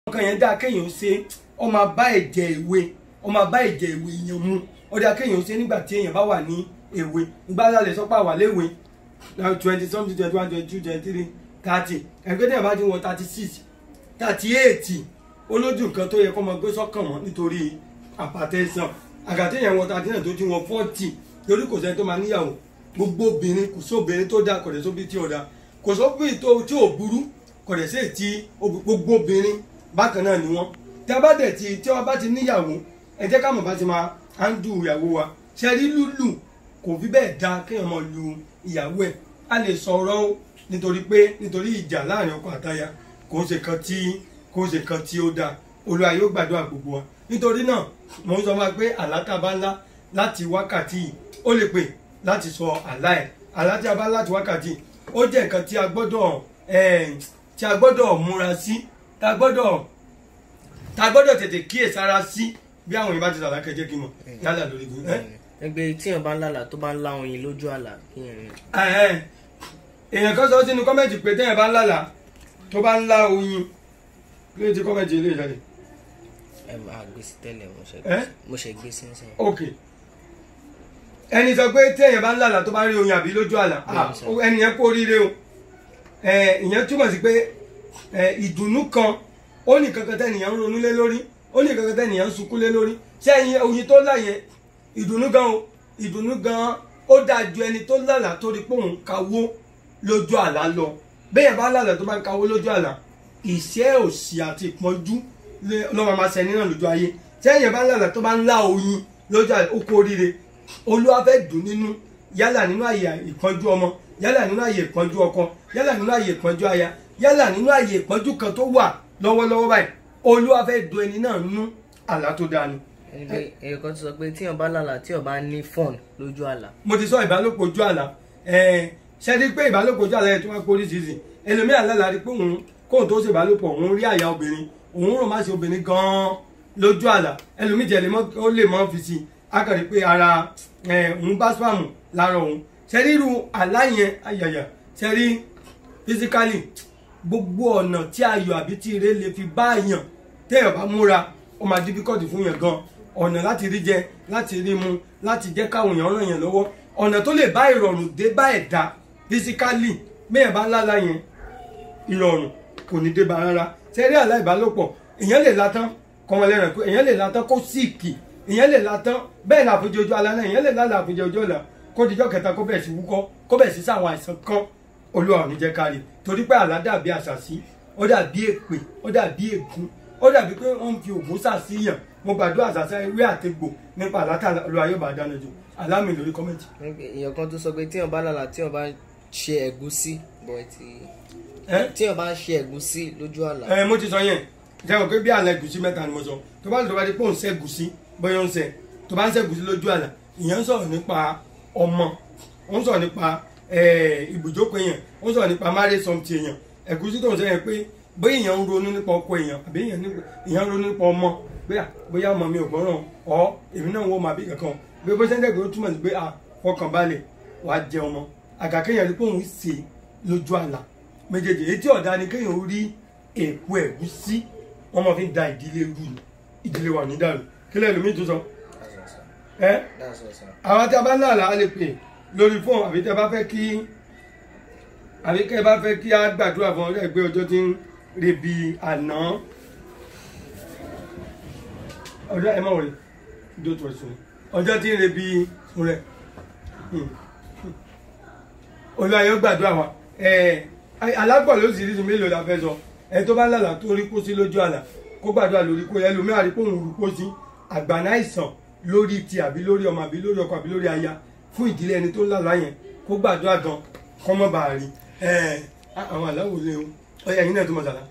nǹkan yẹn dáa kéèyàn ṣe ó máa bá ẹ̀jẹ̀ ìwé ó máa bá ẹ̀jẹ̀ ìwé yẹn mu ó dáa kéèyàn ṣe nígbà tí èèyàn bá wà ní èwe ìgbà tá a lè sọ pé àwà léwe twenty something twenty one twenty two twenty three thirty ẹgbẹ́ tí èèyàn bá ti wọ thirty six thirty eight olójú nǹkan tó yẹ kó máa gbé sọ́kàn mọ́ nítorí àpàtẹ́sán àgàtí èèyàn wọ thirty nine tó ti wọ forty torí kò sẹ́ni tó máa níyàwó gbogbo obìnrin kò sóbìnrin tó dáa kò dẹ̀ sóbi tí ò dáa kò sóbìnrin tó tí ò burú kò dẹ̀ sí ètí gbogbo obìnrin bákan náà ni wọ́n tí a bá dẹ̀ ti tí wọ́n bá ti níyàwó ẹ jẹ́ ká mọ̀ bá ti máa handle ìyàwó wa ṣe rí lúlù kò fi bẹ́ẹ̀ dáa kéèyàn máa lu ìyàwó ẹ̀ a lè sọ̀rọ̀ o nítorí pé nítorí ìjà láàrin ọkọ àtaya kò ń ṣe kan tí kò ń ṣe kan tí ó dáa Olúwa yóò gbàdúrà gbogbo wa nítorí náà mo ń sọ fún wa pé àlátàbá ńlá láti wákàtí yìí ó lè pè láti sọ àlá ẹ̀ àlá tí a bá láti wákàtí ó jẹ́ nǹkan tí a gbọ́dọ̀ tí a gbọ́dọ̀ múra sí tá a gbọ́dọ̀ tá a gbọ́dọ̀ tètè kíyèsára sí bí àwọn yìí bá ti sàlá kẹjẹ kí n mọ yálà lórí igun. ẹgbẹ́ tí èèyàn bá ń lálàá tó bá ń lá oyin lójú àlá kí yẹn. èèyàn kan sọ sínú kọ́mẹ̀ntì pé téèyàn bá ń lálàá tó bá ń lá oyin kí ló ti kọ́mẹ̀ntì ilé ìjáde. ẹ máa gbé sí tẹ́lẹ̀ mo ṣe gbé sí nísìnyí. ok ẹni sọ pé téèyàn bá ń lálàá tó bá ń rí oyin àbí lójú àlá ẹni yẹn kú oríire o ìyẹn túmọ̀ sí pé ìdùnnú kan ó ní kankan tẹ́nìyàn ń ronú lé lórí ó ní kankan tẹ́nìyàn ń sunkún lé lórí ṣé ẹyin oyin tó là yẹn ìdùnnú gan o ìdùnnú gan ó dáa ju ẹni tó lálàá tó rí pé òun kawó lójú àlá lọ bẹ́ẹ̀ bá lálàá tó bá ń kawó lójú àlá ìṣẹ́ òṣì àti ìpọ́njú lọ́wọ́ máa ṣẹni náà lójú ayé ṣé ẹyin bá lálàá tó bá ń lá oyin lójú àlá ó kú oríire olúwa fẹ́ dùn nínú yálà nínú àyè ìpọ́njú ọmọ yálà nínú àyè ìpọ́njú ọkọ yálà nínú àyè ìpọ́njú aya yálà nínú àyè ìpọ́njú kan tó wà lọ́wọ́lọ́wọ́ báyìí olúwa fẹ́ dùn ẹni náà nú àlá tó dáa ni. èèyàn kan ti sọ pé tíyàn bá lálàá tíyàn bá ní fọ́ọ̀n lójú àlá. mo ti sọ ìbálòpọ̀ ojú àlá ṣe rí pé ìbálòpọ̀ ojú àlá yẹn tó wá pé oríṣiríṣi ẹlòmíà lálàá rí pé òun kóun tó ṣe ìbálòpọ̀ òun rí àyà obìnrin òun rò má ṣe obìnrin gan-an lójú àlá ẹlòmíì jẹ́ ó lè mọ́ fi si akàrí pé ara òun bá spam lára òun ṣe ríru àlá yẹn ayàyà ṣe rí physically gbogbo ọ̀nà tí ayọ̀ àbí tí ire lè fi bá yàn téèyàn bá múra ó máa difficult fún yàn gan ọ̀nà láti rí jẹ láti rí mu láti jẹ́ káwọn èèyàn ràn yàn lọ́wọ́ ọ̀nà tó lè bá ìrọ̀rùn dé bá ẹ̀dá physically bẹ́ẹ̀ bá lálá yẹn ìrọ̀rùn kò ní dé bá rárá ṣe rí àlá ìbálòpọ̀ èèyàn lè látán kọ́mọ lẹ́rìn pé èèyàn lè látán kó síìkì èèyàn lè látán bẹ́ẹ̀ náà àfojì ojú alẹ́ náà èèyàn lè lálẹ́ àfojì ojú ọ̀la kó dijọ́ kẹta kó bẹ̀ẹ̀ sí wúkọ́ kó bẹ̀ẹ̀ sí sáwọn àìsàn kan olúwa ò ní jẹ́ kárí torí pé àlá dàbí àṣàsí ó dàbí èpè ó dàbí ègún ó dàbí pé wọ́n ń fi ògùn sàṣìyàn mo gbàdúrà àṣàṣà ewé àtegbò nípa àlátà olúwa yóò bá dáná jù alámì lórí kọ́mẹ̀tì. èèyàn kan tó sọ pé tíyàn bá lálàá tíyàn bá ṣe ẹ̀gúsí bọ̀ ti tíyàn bá ṣe ẹ̀gúsí lójú àlá. ẹ mo ti sọ yẹn jẹ́wọ̀n pé bí àlá ẹ̀gúsí mẹ́ta ni mo sọ tó bá tó bá di pé òun ṣẹ́gúsí bóyá ó ń ṣe tó bá ń ṣẹ́gúsí lójú àlá ìyẹn ń sọ̀rọ̀ nípa ọmọ ó ń sọ̀rọ̀ nípa ibùjókòó èèyàn ó ń sọ̀rọ̀ nípa marriage something èèyàn ẹ̀gúsí tó ń sọ yẹn pé bóyá èèyàn ń ronú nípa ọkọ èèyàn àbí èèyàn ń ronú nípa ọmọ bóyá ọmọ mi ò gbọ́ràn ọ èmi náà wọ́n máa bí kankan bí bó ṣe ń dẹ́gbẹ̀ẹ́ ó túmọ̀ sí pé fọkàn balẹ̀ wàá jẹ ọmọ àgàkéèyàn rí pé òun ṣe lójú àlá méjèèjì èyí tí ọ̀dà ni kéèyàn rí èpo ẹ̀gúsí wọ́n máa fi ń da ìdílé rú ni ìdílé wà ní dàrú kílẹ̀ lómi tó sọ ẹ àwọn tí a bá ń lálàá a lè pè lórí fóònù àbí tí a bá fẹ́ kí àbí kẹ́ ẹ bá fẹ́ kí a gbàdúrà fún ọjọ́ ìgbé ọjọ́ tí ń rebi àná ọjọ́ ẹ má wọlé ìjọ tó ẹ̀sùn ọjọ́ tí ń rebi rẹ̀ olúwa yóò gbàdúrà wa alágbọ̀n ló sì rí ti mélòó la fẹ́ sọ ẹ tó bá lálàá tó rí kó sí lójú àlà kó gbàdúrà lórí kó ẹlòmíràn rí kó òun rú kó sí àgbàná àìsàn lórí ti àbí lórí ọmọ àbí lórí ọkọ àbí lórí aya fún ìdílé ẹni tó ń lálàá yẹn kó gbàdúrà gan kọ́ mọ́ bàa rí àwọn aláwò lé o ọyà yín náà tó mọ̀ sàlá.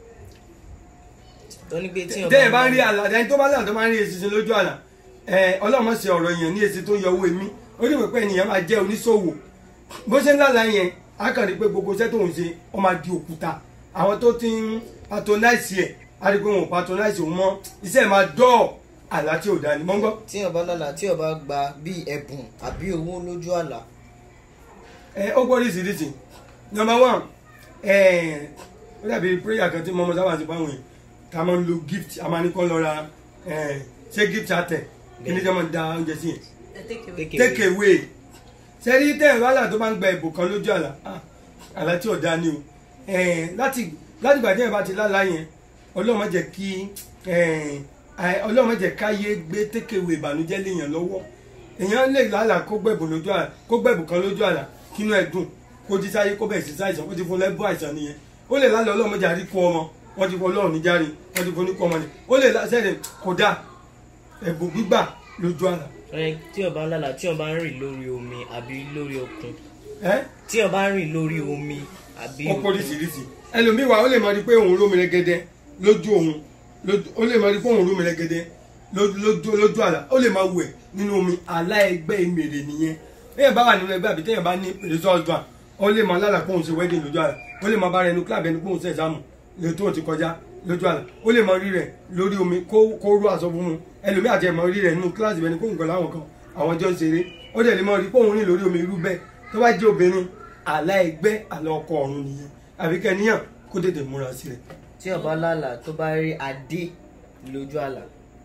tẹ́yẹ̀ bá ń rí àlà ẹni tó bá lálàá tó máa ń rí èsì lójú àlà ọlọ́run má ṣe ọ̀rọ̀ yẹn ní èsì tó yọ owó èmi ó ní pé ènìyàn máa jẹ́ oníṣòwò bó ṣe ń lálàá yẹn á kàn rí pé gbogbo iṣẹ́ tó ń ṣe ó máa di òkúta àwọn tó ti ń patronize ẹ̀ á rí pé wọn ò patronize òun mọ́ iṣẹ́ máa dọ́ọ̀ àlá tí ò dá ni mọ́ ń gbọ́. tíyàn bá lálàá tíyàn bá gba bíi ẹ̀bùn àbí owó lójú àlá. ẹ ó gbọ́ oríṣiríṣi number one ẹ ó dàbí prayer kan tí mọ́mọ́ sábà ti báwọn yẹn tá a máa ń lo gift a máa ní kọ́ lọ ra eh, ṣé gift àtẹ kí ni jẹ́ máa ń da oúnjẹ sí yẹn Take take away sẹ́rí tẹ́ ẹ̀rọ àlà tó máa ń gba ẹ̀bùn kan lójú àlà ah, àlà tí ò dáa ni o Eh, láti láti gbà tí ẹ̀ bá ti lálá yẹn ọlọ́run má jẹ́ kí eh, eh, ọlọ́run má jẹ́ káyé gbé take away ìbànújẹ́ léèyàn lọ́wọ́ èèyàn lè lálà kó gbẹ̀bùn lójú àlà kó gbẹ̀bùn kan lójú àlà kínú ẹ̀ dùn kó jí sáyé kó bẹ̀rẹ̀ sí sáìsàn ó ti fún lẹ́bùn àìsàn nìyẹn ó lè lálẹ́ ọlọ́run má jẹ́ àríkú ọmọ wọ́n ti fún ọlọ́run níjàre wọ́n ti fún oníkú ọmọ ni ó lè lásẹ̀rẹ̀ kódà ẹ̀bùn gbígbà lójú àlà Ẹ, tí o bá ń lálà tí o bá ń rìn lórí omi àbí lórí òkun ẹ́ tí o bá ń rìn lórí omi àbí ó póríṣiríṣi ẹlòmíì wà ó lè máa rí pé òun rómi rẹ́gẹ́dẹ́ lójú òun lójú- ó lè máa rí pé òun rómi rẹ́gẹ́dẹ́ lójú lójú- lójú àlá ó lè máa wẹ̀ nínú omi àlá ẹgbẹ́ ìmèrè nìyẹn bẹ́ẹ̀ bá wà nínú ẹgbẹ́ àbí téèyàn bá ní result ban ó lè máa lálà pé òun ṣe wedding lójú àlá ó lè máa bá rẹ nu club ẹni pé òun ṣe exam lè tó òun ti kọjá lójú àlá ó lè máa rí rẹ lórí omi kó kó rú aṣọ fún un ẹlòmíì àti ẹ̀ máa rí rẹ nínú kíláàsì bẹ́ẹ̀ ni pé òun kọ́ láwọn kan àwọn jọ ń ṣeré ó dẹ̀ lè máa rí pé òun rìn lórí omi irú bẹ́ẹ̀ tó bá jẹ́ obìnrin àlá ẹgbẹ́ àlá ọkọ ọ̀run nìyẹn àbí kẹ́níyàn kó tètè múra sí rẹ̀. tí o bá lálà tó bá rí adé lójú àlà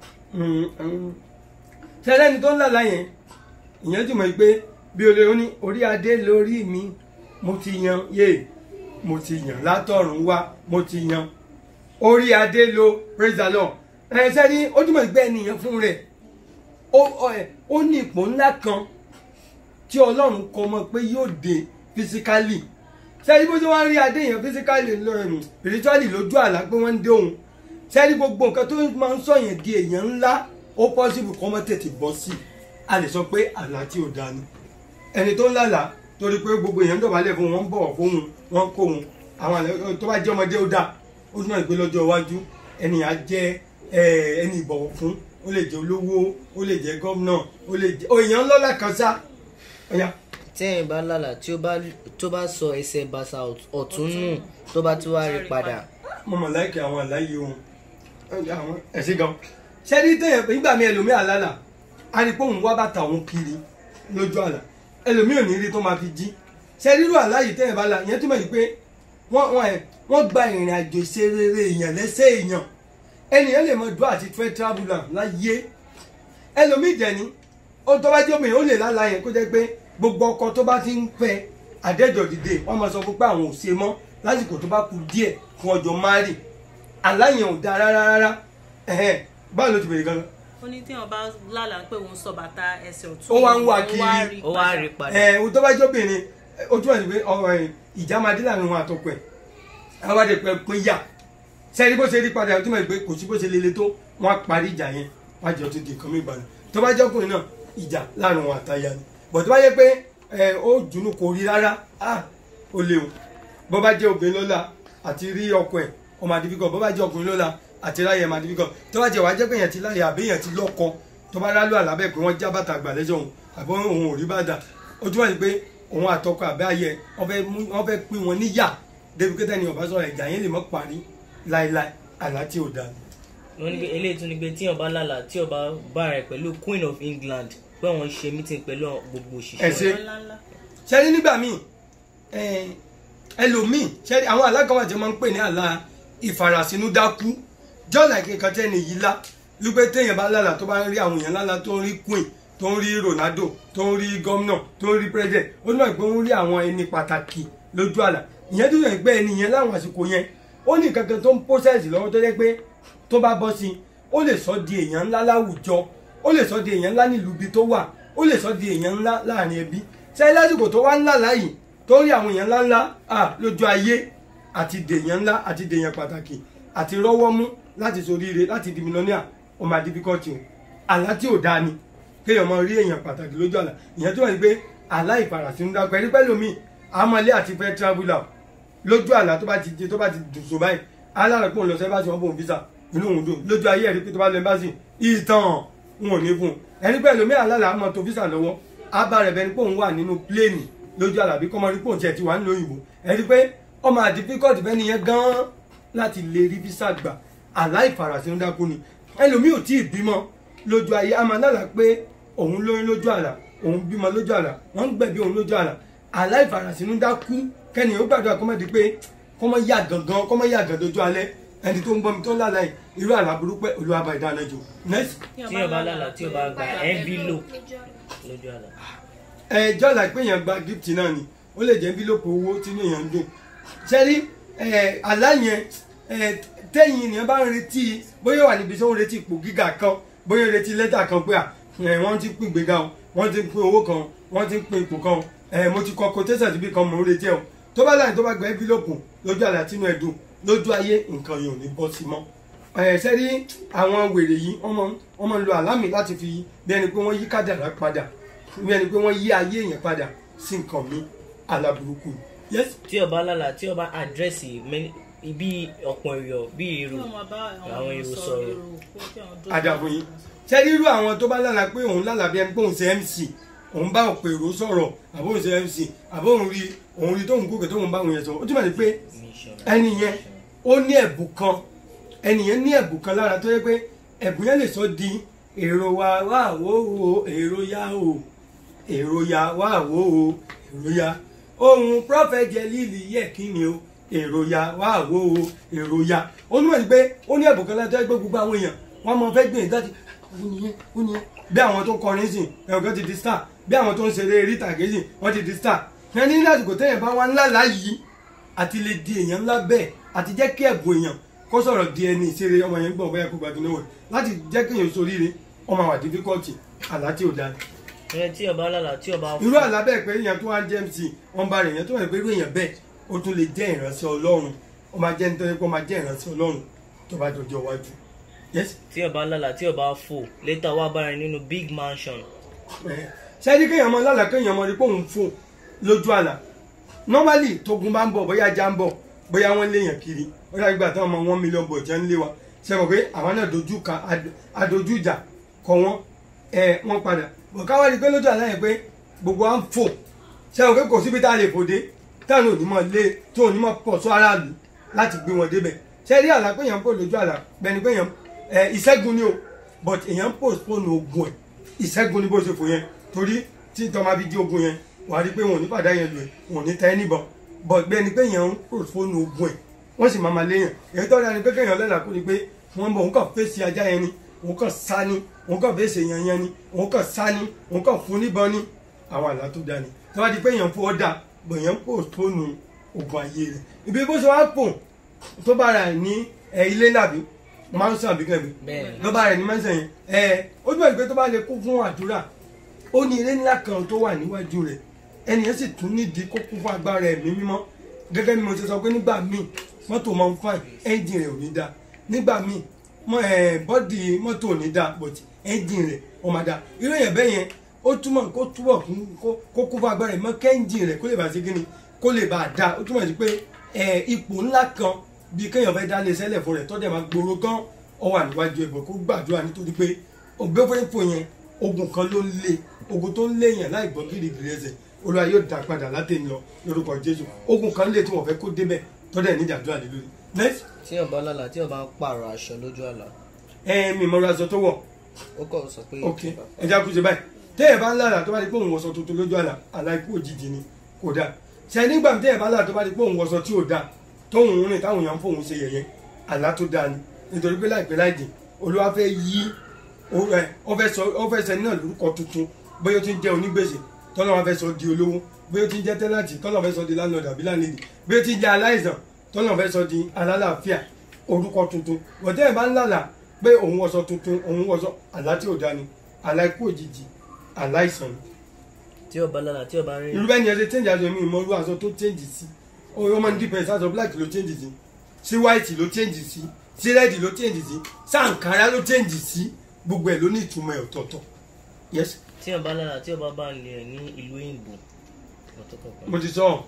sẹ́lẹ̀ni tó ń lálá yẹn ìyẹn ti mọ̀ pé bí olè ó ní orí adé lórí mi mo ti yan yé mo ti yàn látọ̀run wá mo ti yan orí adé lo praise the lord ẹ sẹ́ni ó túmọ̀ sí pé ẹnìyàn fún rẹ̀ ó ó ẹ, ó ní ipò ńlá kan tí ọlọ́run kọ mọ́ pé yóò dé physically sẹ́ni bó ṣe wá ń rí adé yẹn physically lọ́rùn spiritually lójú àlá pé wọ́n ń dé òun sẹ́ni gbogbo nǹkan tó máa ń sọ̀yàn di èèyàn ńlá ó possible kọ́ mọ́ tètè bọ́ sí i a lè sọ pé àlá tí ò dáa ni ẹni tó ń lálàá torí pé gbogbo èèyàn ń dọ̀bálẹ̀ fún wọn ń bọ̀wọ̀ fún wọn wọn ń kó wọn àwọn àlẹ́ tó bá jẹ́ ọmọdé ó dáa ó túmọ̀ pé lọ́jọ́ iwájú ẹnìyàn á jẹ́ eh, ẹni ìbọ̀wọ̀ fún ó lè jẹ́ olówó ó lè jẹ́ gómìnà ó lè jẹ́ èèyàn ńlọ́lá kan sá ọ̀yà tí ẹ̀yin bá lálà tí ó bá tó bá sọ ẹsẹ̀ bàṣà ọ̀tún nù tó bá tún wá rí padà mo mọ̀ láìkẹ́ àwọn àláyé wọn àwọn ẹ̀sìn gan ṣẹ́ni tẹ̀yẹ̀ nígbà mi ẹlòmí àlálà a rí pé òun wá bàtà òun kiri lójú àlà ẹlòmí ò ní rí tó máa fi jí ṣẹ́ni irú àláyé tẹ̀yẹ̀ bá la ìyẹn túmọ̀ yìí pé wọ́n wọ́n ẹ̀ wọ́n gba ìrìn àjò ṣe rere èèyàn lẹ́sẹ̀ èèyàn ẹnìyàn lè mọ dùn àti fẹ́ traveller láyé ẹlòmí ìjẹni ó tó bá jẹ́ obìnrin ó lè lálàá yẹn kó jẹ́ pé gbogbo ọkọ tó bá ti ń fẹ́ àdẹ́jọ́ dìde wọ́n máa sọ fún pé àwọn ò ṣe mọ́ lásìkò tó bá kù díẹ̀ fún ọjọ́ márì aláyẹn ò dáa rárá rárá ẹ̀hẹ́n báwo ló ti bèrè gan-an ó ní tí wọn bá lálàá pé òun sọ bàtà ẹsẹ̀ ọ̀tún Ó wá ń wá òun kiri. ó wá rí padà ẹ̀ ohun tó bá jẹ́ obìnrin ó túmọ̀ sí pé ọ̀rọ̀ ẹ̀ ìjà máa dé láàrin wọn àtọkọ ẹ̀ àwọn àdè pẹ̀ pín yà sẹ́ni bó ṣe rí padà ó túmọ̀ sí pé kò sí bó ṣe lele tó wọ́n á parí ìjà yẹn wọ́n á jọ ti di nǹkan mi ìbàdàn tó bá jẹ́ ọkùnrin náà ìjà láàrin wọn àtàyà ni bọ̀ tó bá yẹ pé ẹ̀ ó dùnú kò rí rárá ah ó léwu bó bá jẹ́ obìnrin lọ́la àti rí ọkọ ẹ̀ ọmọ àdìbíkọ bó bá jẹ́ ọkùnrin lọ́la àti ráyè ọmọ àdìbíkọ tó bá jẹ́ wàá jẹ́ pé èèyàn ti láyè àbí èèyàn ti lọ́kọ tó bá rálù àlábẹ́ pé wọ́n já bàtà àgbà lẹ́sẹ̀ òun àbí òun ò rí bàtà ó túmọ̀ sí pé òun àtọkọ àbẹ́ ayẹ wọ́n fẹ́ mú- wọ́n fẹ́ pín wọn níyà débi pé tẹ́ni ọ̀bá sọ̀rọ̀ ìjà yẹn lè mọ́ parí láéláé àlá tí ò dáa ni. wọ́n ní pé eléyìí tún ní pé tí o bá lálà tí o bá bá rẹ̀ pẹ̀lú Queen of England pé wọ́n ṣe meeting pẹ̀lú gbogbo Ẹ òṣìṣẹ́ ṣe. ńláńlá ṣẹ́ni nígbà míì ẹ, ẹlòmíì ṣẹ́ni àwọn àlá kan wà tí wọ́n máa ń pè ní àlá ìfarasínúdákú jọ́ọ̀lá kíkan tẹ́ni yìí lá wípé téèyàn bá lálà tó bá ń rí àwọn èèyàn lálà tó ń rí queen tó ń rí Ronaldo tó ń rí gómìnà tó ń rí president ó náà pé ó ń rí àwọn ẹni pàtàkì lójú àlà ìyẹn tó yẹ pé ẹni yẹn láwọn àsìkò yẹn ó ní kankan tó ń pósẹ̀sì lọ́wọ́ tó jẹ́ pé tó bá bọ́ sí i ó lè sọ di èèyàn ńlá láwùjọ ó lè sọ di èèyàn ńlá nílùú ibi tó wà ó lè sọ di èèyàn ńlá láàrin ẹbí ṣé lásìkò tó wá ńlá láyìí tó rí àwọn èèyàn ńlá ńlá à lójú ayé àti dèèyàn ńlá àti dèèyàn pàtàkì àti rọ́wọ́ mú láti soríire láti di mílíọ̀nìà ó máa di bíkọ́tì o àlá tí ò dáa ni kéèyàn máa rí èèyàn pàtàkì lójú àlá ìyẹn tó wà ní pé àlá ìfarasínú dá pẹ̀lú pẹ̀lú mi àmọ́lé àti fẹ́ travel out lójú àlá tó bá ti jẹ tó bá ti dùn sùn báyìí alára pọ̀ ń lọ sí ẹ́bàsì wọn bò ń visa inú òun dùn lójú ayé ẹ̀rí pé tó bá lọ ẹ́bàsì ìtàn wọn ò ní fún un ẹni pẹ̀lú mi àlálà àmọ́ tó visa lọ́wọ́ ábà rẹ̀ bẹni pé òun wà nínú pléènì lójú àlá bí kọ́mọ rí pò tiẹ̀ ti wà nílò òyìnbó ẹni pé ọmọ àdìfíkọ́tì bẹ́ni yẹn gan-an láti lè rí visa gbà àlá ìfarasínú dákú ni ẹlòmíì ò tí ì bímọ lójú ayé a máa lálàá pé òun lóyún lójú àlá òun bímọ lójú àlá wọ́n ń gbẹ̀bí òun lójú àlá aláìfarasínú dákú kẹ́ni ó gbàdúrà kọ́mọ́ di pé kọ́mọ́ yà gangan kọ́mọ́ yà gan dojú alẹ́ ẹni tó ń gbọ́ mi tó ń lálàá yìí irú àlá burúkú pé olúwa bá ìdáná jù next tí o bá lálàá tí o bá gba envelope lójú àlá. ẹ jọ́ là pé èèyàn gba gift náà ni ó lè jẹ́ envelope owó tí inú èèyàn ń dùn ṣẹ́rí ẹ àlá yẹn ẹ tẹ́yìn ènìyàn bá ń retí bóyá wà níbi tí ó ń retí ipò gíga kan bóyá ó ń retí lẹ́tà kan pé à ẹ wọ́n ti pín ìgbéga o wọ́n ti pín owó kan wọ́n ti pín ipò kan o ẹ mo ti kọ quotation síbi kan mò ń retí ẹ o tó bá láyìn tó bá gba envelope lójú àlá tínú ẹ dùn lójú ayé nǹkan yìí ò ní bọ́ sí mọ́ ẹ sẹ́rí àwọn wèrè yìí wọ́n máa wọ́n máa ń lo àlámì láti fi bí ẹni pé wọ́n yí kádàrá padà bí ẹni pé wọ́n yí ayé èèyàn padà sí nǹkan mi aláburúkú yes tí o bá lálàá tí o bá àdírẹ́sì bí ọ̀pọ̀ èrò bí èrò àwọn èrò sọ̀rọ̀ àdàbò yìí sẹ́rí irú àwọn tó bá lára pé òun lára bí ẹni pé òun ṣe mc òun bá òpè èrò sọ̀rọ̀ àbó òun ṣe mc àbó òun rí òun rí tóun gòkè tóun bá òun yẹn sọ̀rọ̀ ó túmọ̀ sí pé ẹni yẹn ó ní ẹ̀bùn kan ẹni yẹn ní ẹ̀bùn kan lára tó yẹ pé ẹ̀bùn yẹn lè sọ di èrò wa wá wò ó èrò ya o èrò ya wá wò ó èrò ya ohun prophet jelili yẹ kí ni o èrò ya wá wò ó èrò ya ó ní wọ́n ti pé ó ní ẹ̀bùn kan lára tó yẹ pé gbogbo àwọn èèyàn wọ́n mọ fẹ́ gbìyànjú láti ó nìyẹn ó nìyẹn bí àwọn tó ń kọrin sìn ẹ̀rọ kan ti di star bí àwọn tó ń ṣeré eré ìtàgé sìn wọ́n ti di star ẹni ní àsìkò téèyàn bá wá ńlá láyìí àti lè di èèyàn ńlá bẹ́ẹ̀ àti jẹ́ kí ẹ̀bùn èèyàn kó sọ̀rọ̀ di ẹni ìṣeré ọmọ yẹn gbọ̀n bóyá kó gbàgbé náà wọ̀ láti jẹ́ kí èèyàn soríire ọmọ àwọn difficulty àlá tí ò dáa ẹ tí o bá lálàá tí o bá irú àlá bẹ́ẹ̀ pé èèyàn tó wá jẹ́ mc wọ́n bá rẹ̀ èèyàn tó wà pé irú èèyàn bẹ́ẹ̀ ó tún lè jẹ́ ìránṣẹ́ ọlọ́run ó máa jẹ́ nítorí pé ó máa jẹ́ ìránṣẹ́ ọlọ́run tó bá dọjọ́ iwájú yes tí o bá lálàá tí o bá fò létà wá bára ẹni nínú big mansion ṣáájú kéèyàn mọ lálàá kéèyàn mọ rí pé òun fò lójú àlá normally tógun bá ń bọ̀ bóyá ajá ń bọ̀ bóyá wọ́n léèyàn kiri ó dàbí gbà táwọn ọmọ one million bọ̀ jẹ́ ń lé wa ṣe mọ̀ pé àwọn náà dojú ka adojú ìjà kọ wọ́n ẹ wọ́n padà bọ̀ káwá rí pé lójú àlá yẹn pé gbogbo à ń fò ṣe mọ̀ pé kò síbi tá a lè fòde táwọn onímọ̀ lé tó onímọ̀ pọ̀ sọ aráàlú láti gbé wọn débẹ̀ ṣe rí àlá pé èèyàn ń pò lójú àlá bẹ́ni pé èèyàn ẹ ìṣẹ́gun ni o but èèyàn ń postpone ogun ẹ̀ ìṣẹ́gun ni bó ṣe fò yẹn torí tí tọ́ máa fi di ogun yẹn wàá rí pé wọn ò ní pàdá yẹn lò ẹ̀ wọn ò ní tẹ́ níbọn but bẹ́ni pé èèyàn ń postpone ogun ẹ̀ wọ́n sì máa ma léèyàn èyí tó dáa ni pé kéèyàn lẹ́la kó ni pé wọ́n bọ̀ òun kàn fèsì ajá yẹn ni òun kàn sá ni òun kàn fèsì èèyàn yẹn ni òun kàn sá ni òun kàn fún níbọn ni àwọn àlá tó dáa ni tó bá di pé èèyàn fún ọ dà bọ̀ èèyàn ń postpone ogun ayé rẹ̀ ibi bó ṣe wá pò tó bá ra ẹ̀ ní ẹ̀ ilé nàbí máa ń sàn bí kẹ́mi Bẹ́ẹ̀ni. ló bá rẹ̀ ní mẹ́sàn yẹn ẹ̀ ó dúpẹ́ pé tó bá lè kún fún àdúrà ó ní ilé ńlá kan tó wà níwájú rẹ̀ ẹni yẹn sì tún nídìí kó kún fún agbára ẹ̀mí mímọ́ gẹ́gẹ́ bí mo ṣe sọ pé nígbà míì mọ́tò máa ń fine ẹ́ńjìn rẹ̀ ò ní dáa nígbà míì mọ́ ẹ̀ bọ́dì mọ́tò ò ní dáa but ẹ́ńjìn rẹ̀ ó máa dáa irú èèyàn bẹ́ẹ̀ yẹn ó túmọ̀ kó túbọ̀ kún- kó- kó kún fún agbára ẹ̀mí kẹ́ńjìn rẹ̀ kó lè bá ṣe kíni kó lè bá dáa ó túmọ̀ sí pé ẹ̀ ipò ńlá kan bíi kéèyàn fẹ́ dá lé sẹ́lẹ̀ fún rẹ̀ tọ́jà máa gbòòrò gan ọ wà níwájú ẹ̀bọ̀ kó gbàdúrà nítorí pé ògbéfẹ́fọ́ yẹn ogun kan ló ń lé ogun tó ń lé yẹn láì gbọ́ gírígírí ẹsẹ̀ olúwa yóò dá padà látẹ̀yìn lọ lórúkọ jésù ogun kan lé tí wọ́n fẹ́ kó débẹ̀ tọ́jà ní ìdàdúrà lé lórí. next tí o bá lálàá tí o bá ń pààrọ̀ aṣọ lójú àlá ẹ mi mọ aṣọ tó wọ̀ ó kọ̀ sọ pé ok ẹja kú ṣe báyìí tẹ́yẹ̀ bá ń lára tó bá di pé òun wọṣọ tuntun lójú àlà àlà ikú òjijì ni kò dáa ṣe nígbà tẹ́yẹ̀ bá lára tó bá di pé òun wọṣọ tí ò dáa tóun ń rìn táwọn èèyàn ń fòun ṣe yẹ̀yẹ́ àlá tó dáa ni nítorí pé láìpẹ́ láì jìn olúwa fẹ́ yí ó- ẹ, ó fẹ́ sọ ó fẹ́ sẹ́ni náà lórúkọ tuntun bóyá ó ti ń jẹ́ onígbèsè tọ́lọ́ wọn fẹ́ sọ di olówó bóyá ó ti ń jẹ́ tẹ́láǹtì tọ́lọ́ fẹ́ sọ di landlord àbí landlady bóyá ó ti ń jẹ́ aláìsàn tọ́lọ́ fẹ́ sọ di alálàáfíà orúkọ tuntun bọ̀dẹ́ ẹ̀ bá ń lálàá pé òun wọṣọ tuntun òun wọṣọ àlá tí ò dáa ni àlá ikú òjijì aláìsàn ni tí o bá lálàá tí o bá rìn irú bẹ́ẹ̀ ni ẹ ṣe change aṣọ mi ìmọ̀ irú aṣọ tó change sí ó máa ń dípẹ́ sí aṣọ black ló change sí sí white ló change sí sí red ló change sí sànkárá ló change sí gbogbo ẹ̀ ló ní ìtumọ̀ ẹ̀ ọ̀tọ̀ọ̀tọ̀ yes tí o bá lálàá tí o bá bá ń lè ní ìlú òyìnbó ọ̀tọ̀ kankan. mo ti sọ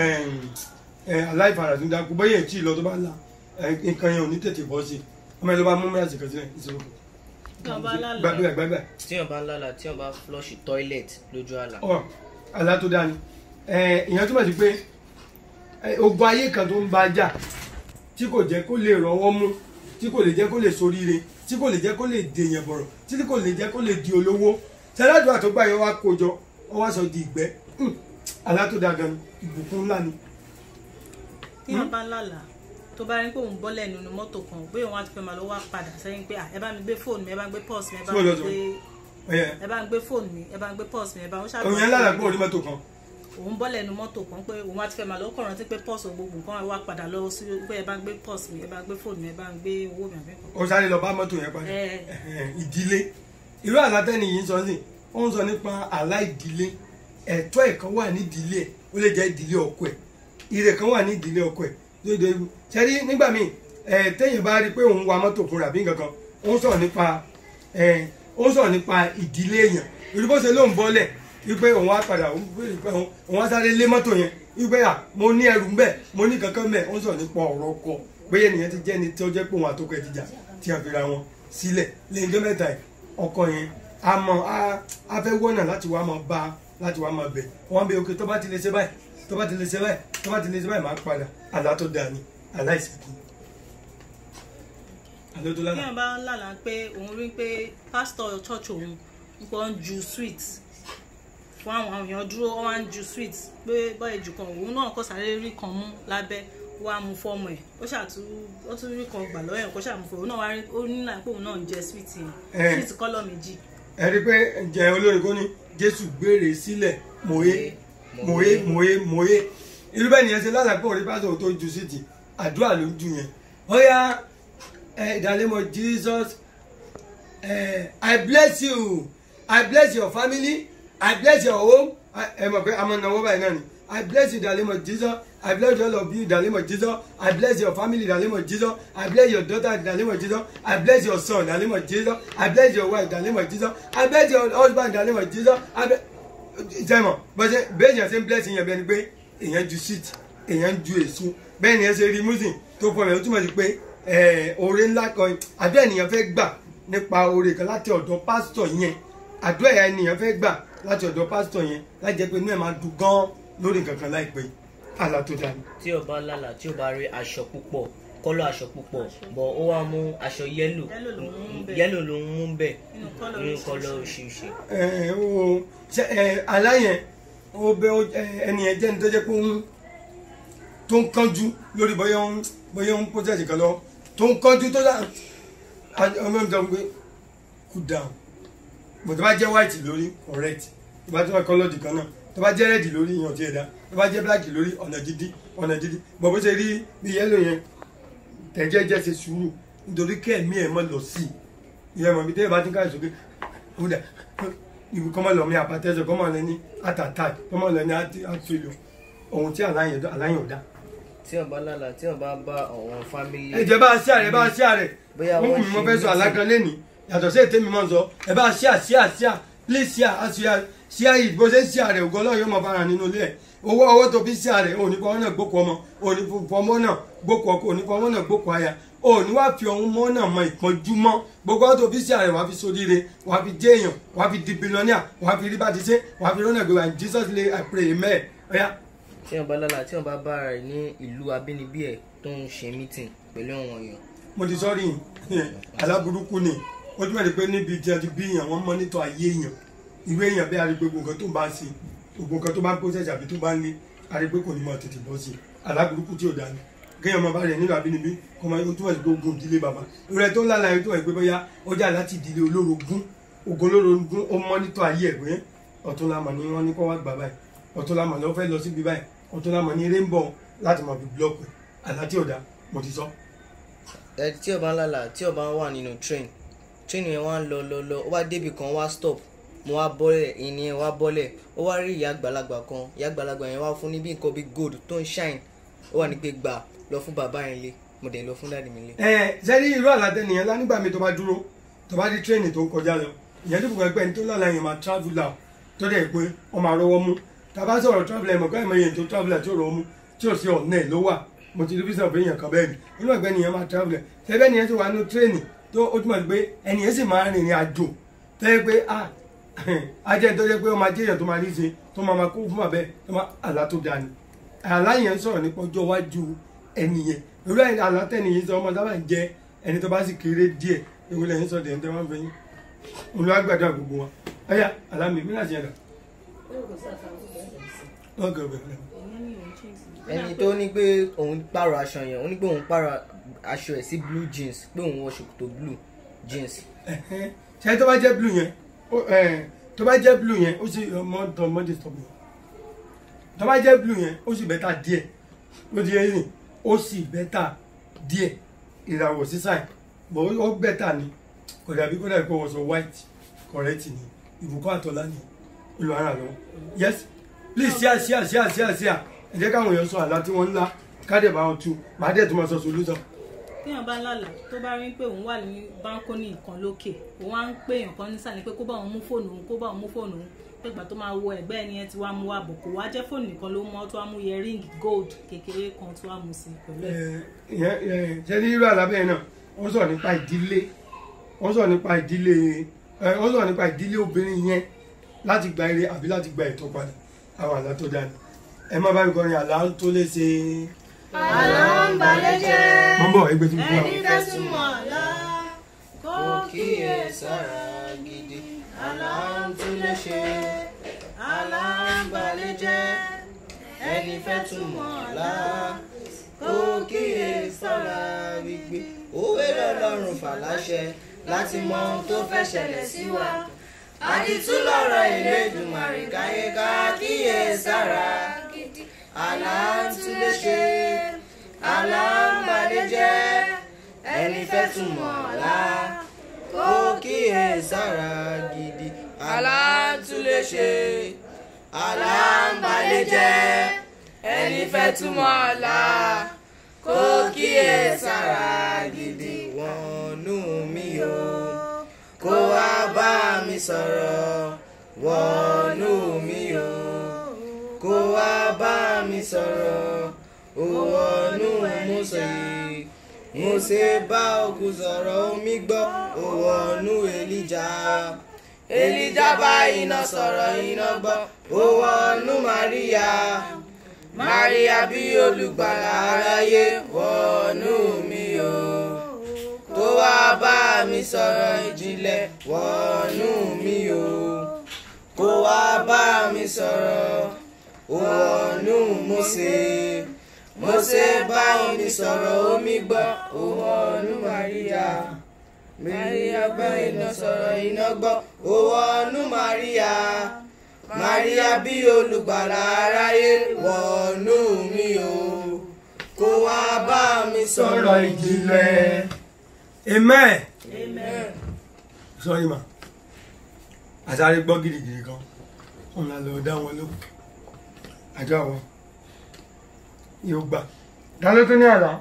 aláìfaradúndàkú bóyá èyí tí ì lọ tó bá la eh, nǹkan yẹn ò ní tètè bọ́ sí ọmọ ẹ ló bá mú mìíràn sí kan sílẹ̀ ìṣòro Tí wọ́n bá lálàá. gbàgbé gbàgbé tí o bá lálàá tí o bá flush toilet lójú àlá ọ àlá tó dáa ni ẹ ìyẹn túmọ̀ sí pé ẹ, ogun ayé kan tó ń bá jà tí kò jẹ́ kó lè rọwọ́ mú tí kò lè jẹ́ kó lè soríire tí kò lè jẹ́ kó lè dèèyàn bọ̀rọ̀ tí kò lè jẹ́ kó lè di olówó sẹ́dáàdúrà tó gbà yọ wá kójọ ọ wá sọ di ìgbẹ́ Hmm, àlá tó dáa gan ni ìbùkún ńlá ni tí wọ́n bá lálàá tó bá rí pé òun bọ́lẹ̀ nínú mọ́tò kan pé òun á ti fẹ́ máa lọ wá padà sẹ́yìn pé "Ah, ẹ bá mi gbé fóònù mi ẹ bá mi gbé pọ́ọ̀sì mi ẹ bá Fóònù mi lọ́tọ̀. gbé Ọ̀yẹ́. ẹ bá mi gbé fóònù mi ẹ bá mi gbé pọ́ọ̀sì mi ẹ bá mi òun yẹn lára pé orí mọ́tò kan òun bọ́lẹ̀ nínú mọ́tò kan pé òun á ti fẹ́ máa lọ kọ̀ rántí pé pọ́ọ̀sì gbogbo nǹkan wá padà lọ sí pé ẹ bá mi gbé pọ́ọ̀sì mi ẹ bá mi gbé fóònù mi ẹ bá mi gbé owó mi àbí nǹkan. ó sáré lọ bá mọ́tò yẹn padà Ẹ. Ẹ̀hẹ̀n, ìdílé irú àlátẹ́ni yìí ń sọ sí ó ń sọ nípa àlá ìdílé ẹ̀tọ́ ẹ̀ kan wà ní ìdílé ẹ̀ ó lè jẹ́ ìdílé ọkọ ẹ̀ ire kan wà ní ìdílé ọkọ ẹ̀ lóde ewu ṣẹ́rí nígbà míì ẹ̀ téèyàn bá rí i pé òun wa mọ́tò fúnra bí nǹkan kan ó ń sọ̀rọ̀ nípa ẹ̀ ó ń sọ̀rọ̀ nípa ìdílé èèyàn irú bó ṣe ló ń bọ́lẹ̀ wípé òun á padà òun béèrè pé òun òun á sáré lé mọ́tò yẹn wípé à mo ní ẹrù ń bẹ̀ mo ní kankan bẹ̀ ó ń sọ̀rọ̀ nípa ọ̀rọ̀ ọkọ bóyá ènìyàn ti jẹ́ ni tí ó jẹ́ pé òun àtọkọ ẹ̀ ti jà tí a fi ra wọn sílẹ̀ lẹ́yìn tó mẹ́ta ẹ̀ ọkọ yẹn a mọ a a fẹ́ wọ́nà láti wá máa bá láti wá máa bẹ̀ wọ́n bẹ òkè tó bá ti lè ṣe báyìí tó bá ti lè ṣe báyìí tó bá ti lè ṣe báyìí máa padà àlá tó dáa ni àlá ìsìnkú àlá tó bí lánàá wọn bá ń lálàá pé òun rí pé pásítọ̀ church òun ń pọ̀ ń ju sweet fún àwọn àwọn èèyàn dúró wọn wá ń ju sweet pé bọ́ọ̀ ìjù kan òun náà kọ́ sáré rí kan mú lábẹ́ ó wá mú fọ́ọ̀mù ẹ̀ ó ṣàtú ó tún rí kan gbà lọ́wọ́ ẹ̀ kó ṣàmú fún òun náà wá rí ó ní náà pé òun náà ń jẹ sweet yẹn Eh. sweet kọ́lọ̀ méjì ẹ rí i pé ǹjẹ́ olórin kò ní jésù gbére sílẹ̀ mòye mòye mòye mòye irú bẹ́ẹ̀ nìyẹn ṣe lálàá pé òrí pásítọ̀ tó ju sí ti àdúrà ló ń ju yẹn ó yá ẹ ìdálẹ́mọ̀ jesus ẹ i bless you i bless your family i bless your home ẹ mọ̀ pé àmọ́ náwó báyìí náà ni i bless you ìdálẹ́mọ̀ jesus i bless all of you ìdálẹ́mọ̀ jesus i bless your family ìdálẹ́mọ̀ jesus i bless your daughter ìdálẹ́mọ̀ jesus i bless your son ìdálẹ́mọ̀ jesus i bless your wife ìdálẹ́mọ̀ jesus i bless your husband ìdálẹ́mọ̀ jesus i bless ìtẹ̀mọ̀ bọ́sẹ̀ bẹ́ẹ̀ yẹn ṣe ń bless yẹn bẹ́ẹ̀ ni pé èèyàn ju seat èèyàn ju èso bẹ́ẹ̀ ni ẹ ṣe rí muslim tó fọ mi ó túmọ̀ sí pé ẹ̀, oore ńlá kan àbí ènìyàn fẹ́ gbà nípa oore kan láti ọ̀dọ̀ pásítọ̀ yẹn àdúrà yẹn ènìyàn fẹ́ gbà láti ọ̀dọ̀ pásítọ̀ yẹn láti jẹ́ pé inú ẹ̀ máa dùn gan lórí nǹkan kan láìpẹ́ àlá tó dáa ni. tí o bá lálà tí o bá rí aṣọ púpọ̀ kọ́lọ̀ aṣọ púpọ̀ bọ̀ ó wá mú aṣọ yẹ́lò Yẹ́lò ló ń mú bẹ́ẹ̀. yẹ́lò ló ń mú bẹ́ẹ̀ Nínú colour nínú oríṣiríṣi. kọ́lọ̀ oríṣiríṣi. ẹ o ṣe ẹ aláyẹn ó bẹ ó- ẹ, ẹni yẹn jẹ́ni tó jẹ́ pé ó ń tó ń kánjú lórí bóyá ó ń bóyá ó ń pọ́sẹ̀sì kan lọ tó ń kánjú tó dà ọmọ mi sọ pé cool down bó tó bá jẹ́ white lórí correct tó bá tó bá kọ́lọ́dì kan náà tó bá jẹ́ red lórí ìyàn tí ẹ̀ dá tó bá jẹ́ black lórí ọ̀nà dídí ọ̀nà dídí bọ̀ bó ṣe rí bí yẹ́lò yẹn tẹ̀jẹ́ jẹ́ ṣe sùúrù nítorí kẹ́ẹ̀mí ẹ̀ mọ́ lọ sí i ìyẹn mọ̀ bí tẹ́lẹ̀ bá ti ń káyọ̀ sókè ó dà ìwé kọ́mọ lọ mi àpàtẹ́sọ kọ́mọ lọ ní àtàtà kọ́mọ lọ ní àtúlò ohun tí aláyẹn aláyẹn ò dá. tí o bá lálà tí o bá bá àwọn fámìlì. ẹ jẹ́ bá a ṣí àrẹ bá a ṣí àrẹ Bóyá wọ́n wọ́n kùn mí mo ṣe fẹ́ sọ meeting. alágan lẹ́nìí yàtọ̀ sí ètè mi mọ̀ sọ ẹ bá a ṣí à ṣí à ṣí à please ṣí à á ṣí à ṣí à yìí bó ṣe ń ṣí àrẹ ògo ọlọ́run yóò mọ fara nínú ilé ẹ̀ owó owó tó fi ṣí àrẹ òní fọwọ́ náà gbókò ọmọ òní fọwọ́ náà gbókò ọkọ òní fọwọ́ náà gbókò aya òní wá fi ọ̀hún mọ́ náà mọ ìpọ́njú mọ́ gbogbo ọ̀tọ̀ fi ṣí àrẹ wàá fi sóríire wàá fi jẹ́ èèyàn wàá fi di billionaire wàá fi rí bá ti ṣe wàá fi rọ́nà gbé wa in Jesus name I pray amen ọ̀yá tí o bá lálà tí o bá bá ara rẹ̀ ní ìlú abínibí ẹ̀ tó ń ṣe meeting pẹ̀lú àwọn èèyàn. mo ti sọ́rí aláburúkú ni ó túmọ̀ ní pé níbi tí a ti bí èèyàn wọ́n mọ́nítọ̀ ayé èèyàn ìwé èèyàn bí arígbé gbogbo nǹkan tó bá ń ṣe gbogbo nǹkan tó bá ń process àbí tó bá ń lé arígbé kò ní mọ̀ tètè bọ́ sí i aláburúkú tí ò dání kéèyàn máa bá rẹ̀ nílò àbínibí kó máa ó túmọ̀ sí pé ogun ìdílé bàbá ìrẹ́ tó ń lálàá yẹn tó wà pé bóyá ó jà láti ìdílé olórogún ogun olórogún ó mọ́nítọ̀ ayé ẹ̀ pé ọ̀tún lámọ̀ ni wọ́n ní kó wá gbà báyìí ọ̀tún lámọ̀ ni wọ́n fẹ́ lọ síbi báyìí ọ̀tún lámọ̀ ni eré ń bọ̀ láti mọ̀ fi búlọ́ọ̀kù àlá tí ò dá mo ti sọ. ẹ tí o bá lálà tí o bá wà nínú train train yẹn wá ń lọ lọ lọ ó wá débi kan wá stop mo wá bọ́lẹ̀ ìní yẹn wá bọ́lẹ̀ ó wá rí ìyá àgbàlagbà kan ìyá àgbàlagbà yẹn wá fún ní bí nǹkan bí gold tó ń shine ó wà ní pé gbà lọ fún bàbá yẹn lé mo dẹ̀ lọ fún dáàdì mi lé. ẹ sẹ́ni irú àlàtẹ nìyẹn lá nígbà mi tó bá dúró tó bá di tírẹ́ẹ̀nì tó ń kọjá lọ ìyẹn tó fún ẹgbẹ́ ní tó lọ́la yẹn máa travel out tó dẹ̀ pé wọ́n máa rọwọ́ mú tàbá sọ̀rọ̀ travel ẹ̀ mọ̀ káyọ̀ mọ̀ yẹn tó travel tí ò rọwọ́ mú tí ò sí ọ̀nà ẹ̀ ló wà mo ti rí bí sọ̀rọ̀ èèyàn kan bẹ́ẹ̀ ni inú ẹgbẹ́ nìyẹn máa travel ẹ̀ tẹ́gbẹ́ nìyẹn tó wà nínú tírẹ́ẹ̀nì tó ó túmọ̀ sí pé ẹnìyẹn sì máa rìnrìn àjò tẹ́ pé ah ajẹ́ tó jẹ́ pé ọmọ ajé èèyàn tó máa rí ṣe tó máa máa kó fún àbẹ́ tó máa àlá tó dáa ni àlá yẹn sọ̀rọ̀ nípa ọjọ́ iwájú ẹnìyẹn irú àlá tẹ́nìyẹn sọ ọmọ sábà ń jẹ́ ẹni tó bá sì kéré díẹ̀ ewu lẹ́yìn sọ dẹ̀ ń tẹ́ wọ́n fẹ́ yín olùwàgbàdo gbogbo wọn ẹ̀yà àlámì mí láti ẹ̀dá lọ́gàn bẹ̀rẹ̀ ìyẹn ni òun change. ẹni tó ní pé òun pààrọ̀ aṣọ yẹn ó ní pé òun pààrọ̀ aṣọ ẹ̀ sí blue jeans pé òun wọ ṣòkòtò blue jeans Ẹ̀hẹ́n. ṣe tó bá jẹ́ blue yẹn ó- ẹ̀, tó bá jẹ́ blue yẹn ó sì ọmọ ọdún ọmọdé sọ mi tó bá jẹ́ blue yẹn ó sì bẹ́tà díẹ̀ ó ti yẹ yìí ó sì bẹ́tà díẹ̀ ìràwọ̀ sísà ẹ̀ bọ̀ ó bẹ́tà ni kò dàbí kó dàbí kó wọ́n sọ white correct ni ìbùkún àtọ́lá ni olùhàrà lọ yes please share share share share share ẹ jẹ́ káwọn èèyàn sọ àlá tí wọ́n ń lá kádẹ̀ bá wọn tú màá dẹ̀ tó máa sọ solution. téèyàn bá lálà tó bá rí pé òun wà ní báńkónì kan lókè òun á ń pè èèyàn kan nísàlẹ̀ pé kó bá òun mú fóònù òun kó bá òun mú fóònù òun pé ìgbà tó máa wọ ẹ̀gbẹ́ ẹni yẹn ti wá mú wá bọ̀ kó wá jẹ́ fóònù nìkan ló mọ́ tó wá mú earring gold kékeré kan tó wá mú sí pẹ̀lú ẹ̀. ìyẹn ìyẹn ṣe ní irú àlábẹ́ náà wọ́n sọ̀rọ̀ nípa ìdílé wọ́n sọ̀rọ̀ nípa ìdílé ẹ, wọ́n sọ̀rọ̀ nípa ìdílé obìnrin yẹn láti gba ire àbí láti gba ìtọ́ padà àwọn àlá tó dáa ni ẹ má bá mi kọrin àlá tó lè ṣe. àlá ń balẹ̀ jẹ́ mọ́ bọ̀ ẹgbẹ́ tí mo fún wa. ẹni fẹ́ súnmọ́ àlá kó kíyè sára gidi àlá ń tún lè ṣe àlá ń balẹ̀ jẹ́ ẹni fẹ́ túmọ̀ àlá kó kíyè sára gbígbé òwe lọ́lọ́run fàláṣẹ láti mọ ohun tó fẹ́ ṣẹlẹ̀ sí wa àdìtú lọ́rọ̀ Elédùmarè káyé ká kíyè sára gidi àlá ń tún lè ṣe àlá ń balẹ̀ jẹ́ ẹni fẹ́ túmọ̀ àlá kó kíyè sára gidi àlá ń tún lè ṣe àlá ń balẹ̀ jẹ́ ẹni fẹ́ túmọ̀ àlá kó kíyè sára gidi wọnú mi o kó wá bá mi sọ̀rọ̀ wọnú mi o kó wá bá mi sọ̀rọ̀ ó wọnú Mósè Mósè bá òkú sọ̀rọ̀ omi gbọ́ ó wọnú Èlíjà Èlíjà bá iná sọ̀rọ̀ iná gbọ́ ó wọnú Màríyà. Maria bí olùgbàlà aráyé wọnú mi o tó wá bá mi sọ̀rọ̀ ìjìnlẹ̀ wọnú mi o kó wá bá mi sọ̀rọ̀ wọnú Mósè Mósè bá mi sọ̀rọ̀ omi gbọ́ wọnú Maria Maria bá iná sọ̀rọ̀ iná gbọ́ wọnú Maria. Maria bí olùgbàlà aráyé wọnú mi o kó wá bá mi sọ̀rọ̀ sọ̀rọ̀ ìjìnlẹ̀ amen amen. sorry ma àsáré gbọ́ gidigidi kan wọn là lọ dá wọn lóhùn àjọ àwọn yóò gbà dáná tó ní àlá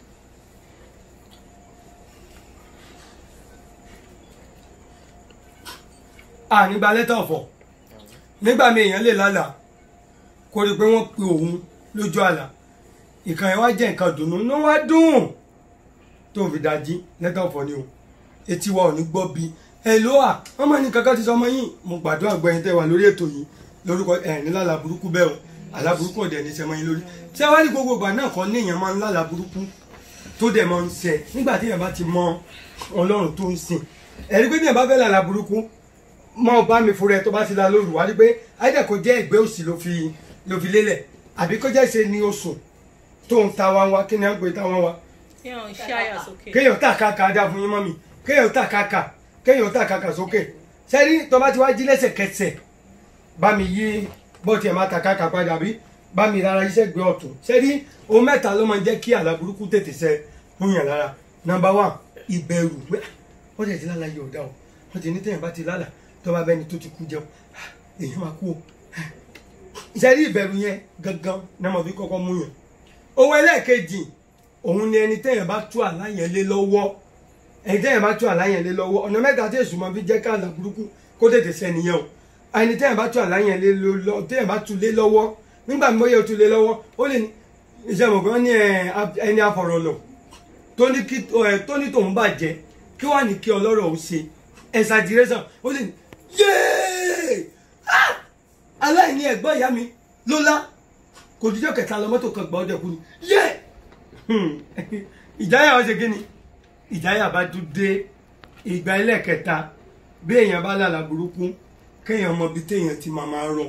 à nígbà lẹ́tà ọ̀fọ̀ nígbà mi èèyàn lè lálàá kó rí i pé wọ́n pe òun lójú àlá ìkànnì wa jẹ́ nǹkan dùnú ní wá dùn tó fi dájí lẹ́tà ọ̀fọ̀ ni o etí wa ò ní gbọ́ bí ẹ ló wà wọ́n máa ní kankan ti sọ ọmọ yìí mo gbàdúrà gbẹ̀yìn tẹ́ wà lórí ètò yìí lórúkọ ẹ̀ ní lálà burúkú bẹ́ẹ̀ o àlá burúkú ọ̀dẹ̀ ní sẹ́mọ́ yín lórí tí a wá ní gbogbo ìgbà náà kan ní èèyàn máa ń lálà burúkú tó dẹ̀ máa ń ṣẹ nígbà tí èèyàn bá ti mọ ọlọ́run tó ń sìn ẹ̀rí pé ní èèyàn bá fẹ́ lálà burúkú mọ bá mi fúnra ẹ tó bá ti la lóru wá rí pé àìdẹ̀ kò jẹ́ ẹgbẹ́ òsì ló fi ló fi lélẹ̀ àbí kó jẹ́ ṣe ni oṣù tó ń ta wá wá kí ni à ń pè ta wá wá kéèyàn ṣí àyà sókè. kéèyàn tà kàkà dá fún yín mọ́ mi kéèyàn tà kàkà kéèyàn tà kàkà sókè sẹ́ni tó bá ti wá jí lẹ́sẹ̀kẹsẹ̀ bá mi yí bọ́ọ̀tì ẹ̀ máa tà kàkà padà bí bá mi rárá iṣẹ́ gbé ọ̀tún sẹ́ni ohun mẹ́ta ló máa ń jẹ́ kí àlá burúkú tètè ṣẹ fún yàn lára nọ́mbà wán ìbẹ̀rù pé "Ah, wọ́n tẹ̀ ti lálàá yóò dá o wọ́n ti ní tẹ̀yìn bá ti lálàá tó bá bẹ́ni tó ti kú jẹun "Ah, èèyàn máa kú o sẹ́ni ìbẹ̀rù yẹn gangan náà mo fi kọ́kọ́ mú yàn ohun ẹlẹ́ẹ̀kejì òun ni ẹni tẹ́yàn bá tú àlá yẹn lé lọ́wọ́ ẹni tẹ́yàn bá tú àlá yẹn lé lọ́wọ́ ọ̀nà mẹ́ta tí èṣù máa fi jẹ́ ká àlá burúkú kó tètè sẹ́ni yẹn o ẹni tẹ́yàn bá tú àlá yẹn lé lọ́wọ́ tẹ́yàn bá tú lé lọ́wọ́ nígbà tí bóyá o tú lé lọ́wọ́ ó lè ní iṣẹ́ mọ̀ gan ní ẹni afọ̀rọ̀lọ̀ tó ní kí ẹ tó ní tòun bàjẹ́ kí wàá ní kí ọlọ́rọ̀ ó ṣe exaggeration ó lè ní yéé Ah! aláìní ẹ̀gbọ́n ìyá mi ló lá kò jíjọ́ kẹta lọ mọ́tò kan gbà ọ́ dẹ̀kú ni yéé ìjáyà ó ṣe kí ni ìjáyà bá tún dé ìgbà ẹlẹ́ẹ̀kẹta bí èèyàn bá lálà burúkú kéèyàn mọ ibi téèyàn ti máa máa rọ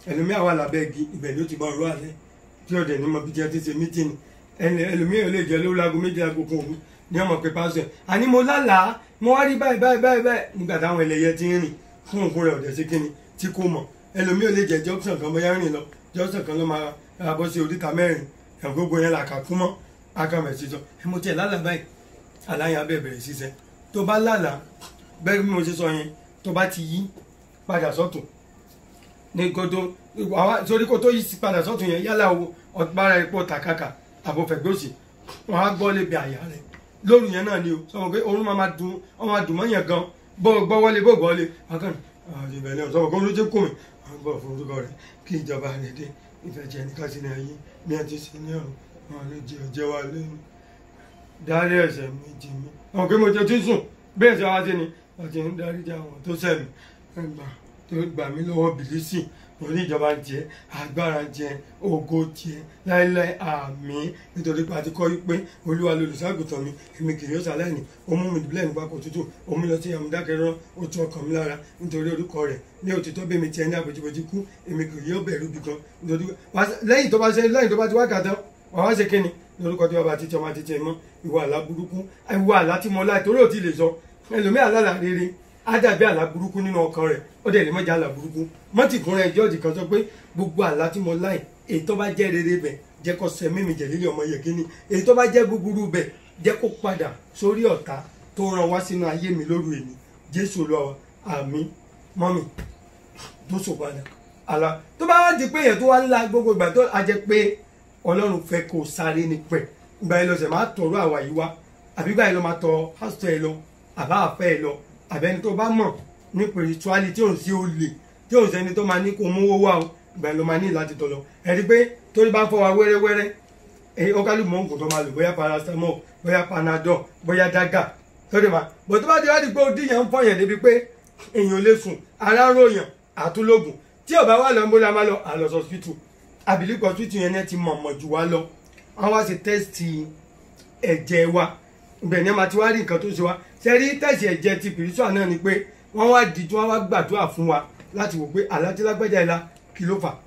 ẹlòmíì àwa làbẹ́ igi ibẹ̀ ló ti bọ̀ ọ̀rọ̀ alẹ́ tí ọ̀dẹ̀ ní mọ bí jẹ́ ti ṣe mítìnì ẹlòmíì ò lè jẹ́ lórí aago méjì aago kan òru ní ọmọ pé pásítọ̀ àní mo lálàá mo wá rí báyìí báyìí báyìí báyìí nígbà táwọn ẹlẹ́yẹ ti ń rìn fún òkun rẹ̀ ọ̀dẹ̀ sí kíni tí kò mọ̀ ẹlòmíì ò lè jẹ́ jọ́sàn kan bóyá rìn lọ jọ́sàn kan ló máa ra bọ́ sí oríta mẹ́rin ẹ̀ gbogbo yẹn là kà kú mọ́ akamẹ̀ sísọ ẹ mo tiẹ̀ lálàá báyìí aláya bẹ́ẹ̀ bẹ̀rẹ̀ ṣiṣẹ́ tó bá lálàá bẹ́ẹ̀ bí mo ṣe sọ yẹn tó bá ti yí padà sọ́tún ní koto àwa sórí kó tó yí padà sọ́tún yẹn yálà o ọ̀gbára epo tàkàkà àbòfẹ̀gbòsì wọn á gbọ́ lébi àyà rẹ̀ lóru yẹn náà ni o sọ pé orun máa dùn ọ máa dùn mọ́ yẹn gan bó gbọ́ wọlé bó gbọ́ wọlé akọni àwọn ìbẹ̀ náà sọ pé olú ti kù mí àwọn bọ̀ fún orúkọ rẹ̀ kí ìjọba rẹ̀ dé ìfẹ́ jẹ́ ní kásìlì ayé bí a ti ṣe ní ọ̀run wọn lè jẹ ọjẹ́ wa lẹ́nu dárí ẹ̀ṣẹ̀ mi jì mí àwọn pé mo jẹ tí sùn bẹ́ẹ̀ sọ wá sí ni wọ́n ti ń darí já wọn tó sẹ̀mí ẹgbà tó gbà mí lọ́wọ́ bìlísì orí ìjọba jẹ agbára jẹ ògo jẹ láéláé àmín nítorí pé a ti kọ́ wípé olúwa lolùṣàgùtàn mi èmi kì yóò ṣàlàyé ó mú mi dùbúlẹ̀ nípa kò tútù ó mú lọ sí àmúdákẹ́rọ́ ó tún ọkàn mi lára nítorí orúkọ rẹ̀ ní òtítọ́ bí mi tiẹ̀ ní àbójúbójú kú èmi kì yóò bẹ̀rù bí kan nítorí lẹ́yìn tó bá ṣe lẹ́yìn tó bá ti wá kàtán wàá wá ṣe kíni lórúkọ tí bàbá títí ọmọ títí ẹ mọ ìwà àlá burúkú ìwà àlá tí mo láì torí ò ti lè sọ ẹlòmíì àlá rere á dàbí àlá burúkú nínú ọkàn rẹ̀ ó dẹ̀ lè mọ́jà àlá burúkú mọ́tì fúnra ẹ̀ jọ́ọ̀jì kan sọ pé gbogbo àlá tí mo láì èyí tó bá jẹ́ rere bẹ̀ jẹ́ kó sẹ mímì jẹ̀ lílé ọmọ yẹ̀kíní èyí tó bá jẹ́ búburú bẹ̀ jẹ́ kó padà sórí ọ̀tá tó ràn wá sínú ayé mi lóru èmi jésù lọ àmì mọ́mì tó sọ padà àlá tó bá wá di pé èèyàn tó wá ńlá gbogbo ìgbà tó a jẹ pé ọlọ́run fẹ́ kó sáré ní pẹ̀ ìgbà yẹn lọ́sẹ̀ máa tọrọ àwa yìí wá àbí báyìí lọ́ máa tọ pásítọ̀ ẹ lọ àbá àfẹ́ ẹ lọ àbẹ́ni tó bá mọ̀ ní spirituality tí òun sí olè tí òun sẹ́ni tó máa ní kó mówó wá o ìgbà yẹn ló máa ní láti tọ̀ lọ ẹ̀rí pé torí bá ń fọ́ wa wẹ́rẹ́wẹ́rẹ́ ẹ̀yin ọ̀kálù mọ̀ nǹkan tó máa lò bóyá paracetamol bóyá panadol bóyá daga lórí ma bó tó bá ti wá di pé odi yẹn ń fọyàn débi pé èèyàn ò lè sùn ara ròyàn àtúlógún tí ò bá wà lọ ń bó la máa lọ àlọ́sọ hospital abilikọ hospital yẹn náà ti mọ̀mọ̀ jù wá lọ wọ́n wá sí tẹ́sítì ẹ̀jẹ̀ wa ibẹ̀ ni a máa ti wá rí nǹkan tó ṣe wá ṣe rí tẹ́sítì ẹ̀jẹ̀ ti pìrìsùà náà ni pé wọ́n wá díjú wọ́n wá gbàdúrà fún wa láti wò pé alátílágbẹ́jà ìlà kí ló fà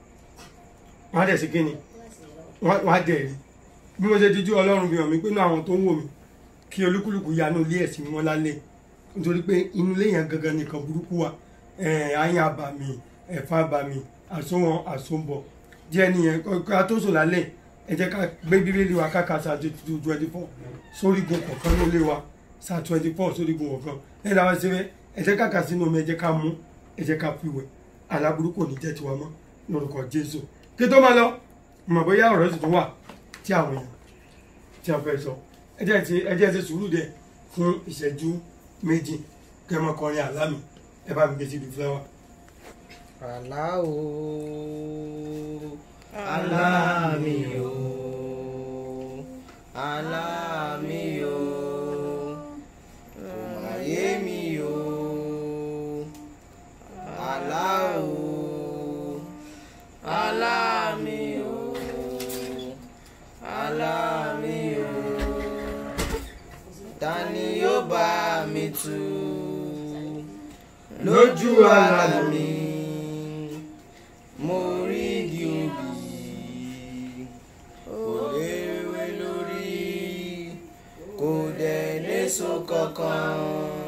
wọ́n á dẹ̀ sí kíni wọ́n á dẹ̀ rí bí mo ṣe díjú ọlọ́run fi hàn mí pé inú àwọn tó ń wò mí kí olúkúlùkù yanú ilé ẹ̀sìn wọn lálẹ́ nítorí pé inú ilé yẹn gangan nìkan burúkú wa àyàn àbàmì ẹ̀fọn àbàmì àsomọ àsombọ̀ díẹ̀ nìyẹn ká tó sùn lálẹ́ ẹ jẹ́ ká gbé bíbélì wa káka sa twenty four sórígun kọ̀ọ̀kan ló lé wa sa twenty four sórígun kọ̀ọ̀kan ẹ dáwọ́ síbẹ̀ ẹ jẹ́ ká kà sínú omi ẹ jẹ́ ká mú ẹ jẹ́ ká fi wẹ̀ aláburú kò ní jẹ́ tiwa mọ́ lórúkọ Jésù kí tó máa lọ mọ̀ bóyá ọ̀rọ̀ sì tún wà tí àwọn èèyàn tí a fẹ́ sọ ẹ jẹ́ ti ẹ jẹ́ ti sùúrù dẹ̀ fún ìṣẹ́jú méjì kẹ́ mọ́ kọrin àlámì ẹ bá mi gbé síbi fúláwà. àlá o àlá mi o àlá mi o kò má yé mi o àlá o àlá mi o àlá mi o ta ni yóò bá mi tú lójú àlá mi mo rí igi obì kò léwé lórí kò dẹ̀ léso kankan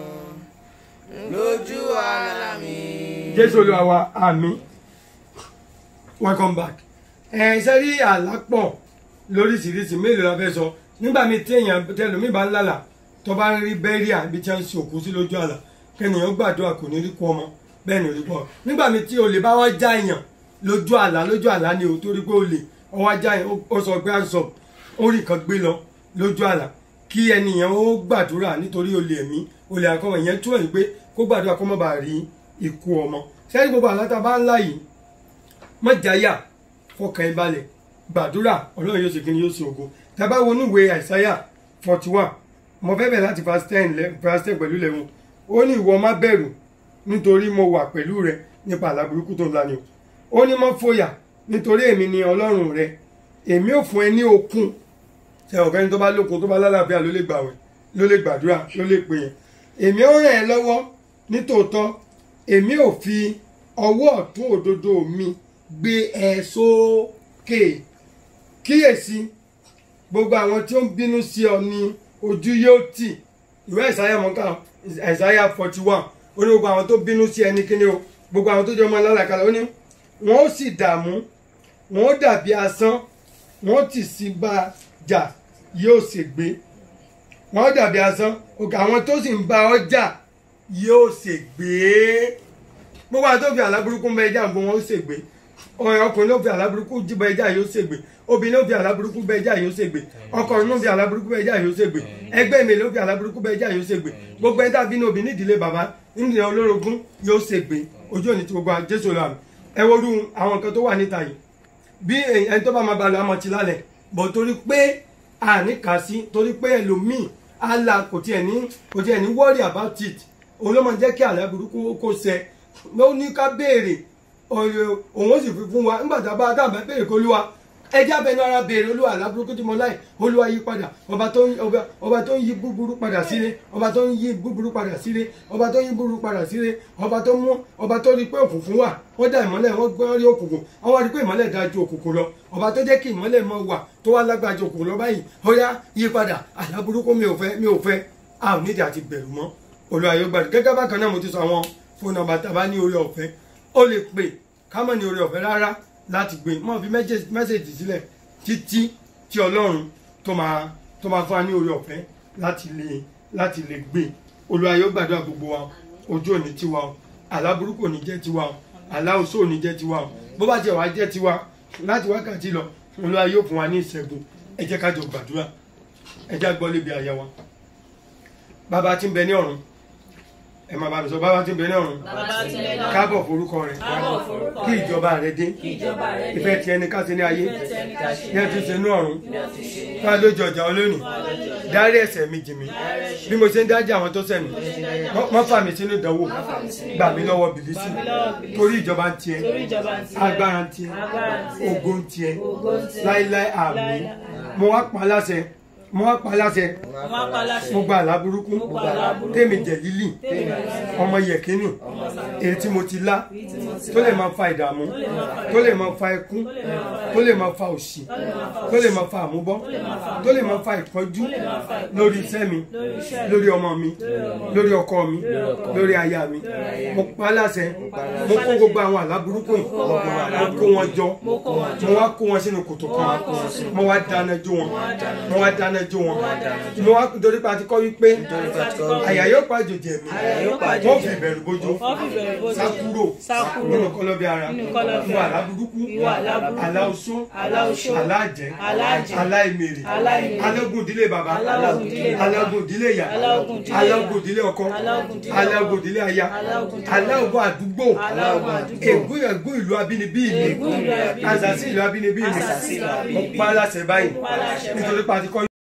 lójú àlá mi. jésù olúwa wa àmín welcome back ẹ ṣe rí àlápọ̀ lóríṣiríṣi mélòó la fẹ́ sọ nígbà míì tí èèyàn tẹlómi bá ń lálà tó bá ń rí bẹ́ríà ibi tí wọ́n ń sin òkú sí lójú àlà kẹ́nìyàn gbàdúrà kò ní rí kú ọmọ bẹ́ẹ̀ ni ò rí pọ̀ nígbà míì tí olè bá wá já èèyàn lójú àlá lójú àlá ni ò torí pé olè ọwọ́ ajá yẹn ó sọ pé àǹsọ̀ ó rí kan gbé lọ lójú àlá kí ẹnìyàn ó gbàdúrà nítorí olè ẹ̀mí olè àkọ́mọ ìyẹn túwọ̀ ní pé kó gbàdúrà kó má bàa rí ikú ọmọ sẹ́yìn gbogbo àlá tá a bá ń lá yìí má jáyà fọkàn ẹ balẹ̀ gbàdúrà ọlọ́run yóò ṣe kí ni yóò ṣe ògo tá a bá wọnú ìwé àìsáyà forty one mo fẹ́ bẹ̀rẹ̀ láti verse ten verse ten pẹ̀lú lẹ́wọ̀n ó ní ìwọ má bẹ̀rù nítorí mo wà pẹ̀lú rẹ nípa àlá burúkú tó ń la ni o ó ní má fòyà nítorí èmi ni ọlọ́run rẹ èmi ò fún ẹ ní okun ṣe ọ̀gá ni tó bá lókun tó bá lálàáfíà ló lè gbàwẹ̀ ló lè gbàdúrà ló lè pè yẹn èmi ò ràn ẹ́ lọ́wọ́ nítòótọ́ èmi ò fi ọwọ́ ọ̀tún òdodo mi gbé ẹ sókè kíyèsí gbogbo àwọn tí ó ń bínú sí ọ ní ojú yóò tì ìwé ìsáyà mọ́ká ìsáyà forty one ó ní gbogbo àwọn tó bínú sí ẹni kíní o gbogbo àwọn tó jẹ́ ọmọ alálàkalẹ̀ ó ní wọ́n ó sì dààmú wọ́n ó dàbí asán wọ́n ó tì sí bá a jà yóò ṣègbé wọ́n ó dàbí asán òkè àwọn tó sì ń bá ọ jà yóò ṣègbé gbogbo àwọn tó fi àlábùrúkú bẹ ẹja gbogbo wọn ó ṣègbé ọ̀rẹ́ ọkùnrin ló fi àlábùrúkú jíbọ ẹja yóò ṣègbé obìnrin ló fi àlábùrúkú bẹ ẹja yóò ṣègbé ọkùnrin ló fi àlábùrúkú bẹ ẹja yóò ṣègbé ẹgbẹ́ mi ló fi àlábùrúkú bẹ ẹja yóò ṣègbé gbogbo ẹ̀dá bínú obìnrin ìdílé bàbá nídìí olórogún yóò ṣègbé ojú òní tí gbogbo jésù lọ àmì ẹ worú àwọn nǹkan tó wà níta yìí bí ẹni tó bá máa balẹ̀ àmọ́ ti lálẹ̀ bọ̀ torí pé àní kà sí torí pé ẹlòmíì àlà kò tiẹ̀ ní kò tiẹ̀ ní worry about it òun ló máa jẹ́ kí àlẹ́ burúkú kó ṣẹ ló ní ká béèrè òun ó sì fi fún wa nígbà tá a bá dábàá béèrè kó lúwa ẹjẹ́ abẹnú ara béèrè olúwa àlá burúkú tí mo láì olúwa yí padà ọba tó ń ọba ọba tó ń yí búburú padà sílé ọba tó ń yí búburú padà sílé ọba tó ń yí búburú padà sílé ọba tó mú ọba tó rí pé òkùnkùn wà wọ́n dá ìmọ́lẹ̀ wọ́n gbọ́ rí òkùnkùn wọ́n wá rí pé ìmọ́lẹ̀ dáa ju òkùnkùn lọ ọba tó jẹ́ kí ìmọ́lẹ̀ mọ́ wà tó wá lágbára ju òkùnkùn lọ báyìí ó yá yí padà àlá burúkú mi ò fẹ́ mi ò fẹ́ a ò nídìí àti bẹ̀rù mọ́ olúwa yóò gbàdúrà gẹ́gẹ́ bákan náà mo ti sọ àwọn fóònù nọ́mbà tá a bá ní orí ọ̀fẹ́ ó lè pè ká mọ̀ ní orí ọ̀fẹ́ rárá láti gbé mọ́ fi mẹ́sẹ̀jì sílẹ̀ títí tí ọlọ́run tó máa tó máa fún wa ní orí ọ̀fẹ́ láti lè láti lè gbé olúwa yóò gbàdúrà gbogbo wa ojú òní tiwa o àlá burúkú òní jẹ́ tiwa o àlá oṣó òní jẹ́ tiwa o bó bá tiẹ̀ wá jẹ́ tiwa láti wákàtí lọ olúwa yóò fún wa ní ìṣẹ́gun ẹ jẹ́ ká jọ gbàdúrà ẹ jẹ́ gbọ́ lébi àyà wa bàbá tí ń bẹ ní ọ̀run ẹ máa bá mi sọ bàbá tí ń bẹ ní ọ̀run káàbọ̀ forúkọ rẹ kí ìjọba rẹ dé ìfẹ́ tiẹ̀ ní ká ṣe ní ayé ní ẹ ti ṣe ní ọ̀run ká lójú ọjà olónìí dárí ẹ̀ṣẹ̀ mi jì mí bí mo ṣe ń dájú àwọn tó ṣẹ̀ mí má fà mí sínú ìdánwò gbà mí lọ́wọ́ bìlísì torí ìjọba ń tiẹ̀ agbára ń tiẹ̀ ògo ń tiẹ̀ láíláí àmín mo wá pa láṣẹ mo wá pa láṣẹ mo gba àlá burúkú tèmi jẹ̀lílì ọmọ yẹ̀kínì èyí tí mo ti lá tó lè máa fa ìdààmú tó lè máa fa ẹkún tó lè máa fa òṣì tó lè máa fa àmúbọ́ tó lè máa fa ìpọ́njú lórí iṣẹ́ mi lórí ọmọ mi lórí ọkọ mi lórí aya mi mo pa láṣẹ mo kó gbogbo àwọn àlá burúkú yìí mo kó wọn jọ mo wá kó wọn sínú kòtò kan mo wá dáná jó wọn mo wá dáná jó wọn mo wá torí pa ti kọ́ wípé àyà yóò pa àjòjì ẹ̀mí wọ́n fi ìbẹ̀rù bójú sákúrò nínú kọlọ́bí ara ìwà àlá burúkú àlá oṣó àlá àjẹ́ àlá ìmèrè alẹ́gùn ìdílé bàbá alẹ́gùn ìdílé ìyá alẹ́gùn ìdílé ọkọ alẹ́gùn ìdílé aya alẹ́gùn àdúgbò ègún ègún ìlú abínibí mi àzàsí ìlú abínibí mi mo pa á láṣẹ báyìí nítorí pa ti kọ́